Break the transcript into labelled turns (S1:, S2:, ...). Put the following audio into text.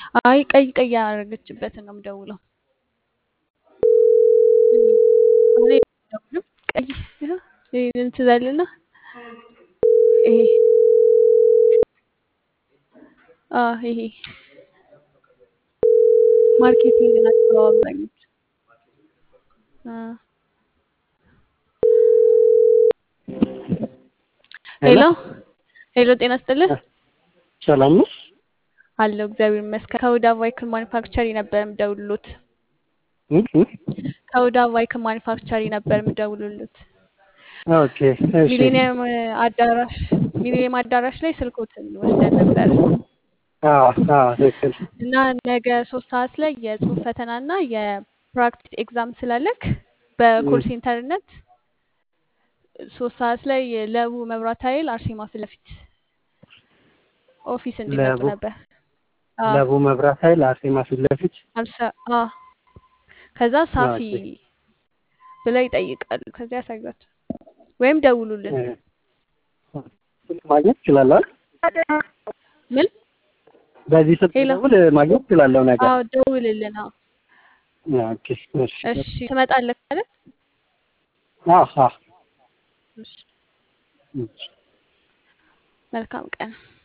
S1: አይ ቀይ ቀይ ያደረገችበትን ነው የምደውለው። እኔ አልደውልም። ቀይ ይኸው ይሄንን ትዘልና ይሄ አዎ ይሄ ማርኬቲንግ ናቸው አብዛኞቹ። አ ሄሎ ሄሎ፣ ጤና ይስጥልህ
S2: ሰላም ነው?
S1: አለው እግዚአብሔር ይመስገን። ከሁዳ ቫይክል ማኒፋክቸሪ ነበር የምደውልሎት።
S2: እ እ
S1: ከሁዳ ቫይክል ማኒፋክቸሪ ነበር የምደውልሎት።
S2: ኦኬ እሺ
S1: ሚሊኒየም አዳራሽ ሚሊኒየም አዳራሽ ላይ ስልኮትን ወስደን ነበር
S2: አዎ አዎ ትክክል
S1: እና ነገ ሶስት ሰዓት ላይ የጽሁፍ ፈተና እና የፕራክቲስ ኤግዛም ስላለክ በኮል ሴንተርነት ሶስት ሰዓት ላይ ለቡ መብራት ኃይል አርሴማ ፊት ለፊት ኦፊስ እንዲመጡ
S2: ለቡ
S1: ነበር። አዎ
S2: ለቡ መብራት ኃይል አርሴማ ፊት ለፊት
S1: አልሰ አዎ ከዛ ሳፊ
S2: ኦኬ
S1: ብለው ይጠይቃሉ። ከዚያ ያሳዩት ወይም ደውሉልን።
S2: እ ማግኘት እችላለሁ አይደል?
S1: ምን
S2: በዚህ ስልክ
S1: ሄሎ
S2: ደውል ማግኘት እችላለሁ ነገር
S1: አዎ ደውልልን። አዎ
S2: ኦኬ እሺ
S1: እሺ ትመጣለህ አይደል?
S2: አዎ አዎ
S1: እሺ
S2: እሺ
S1: መልካም ቀን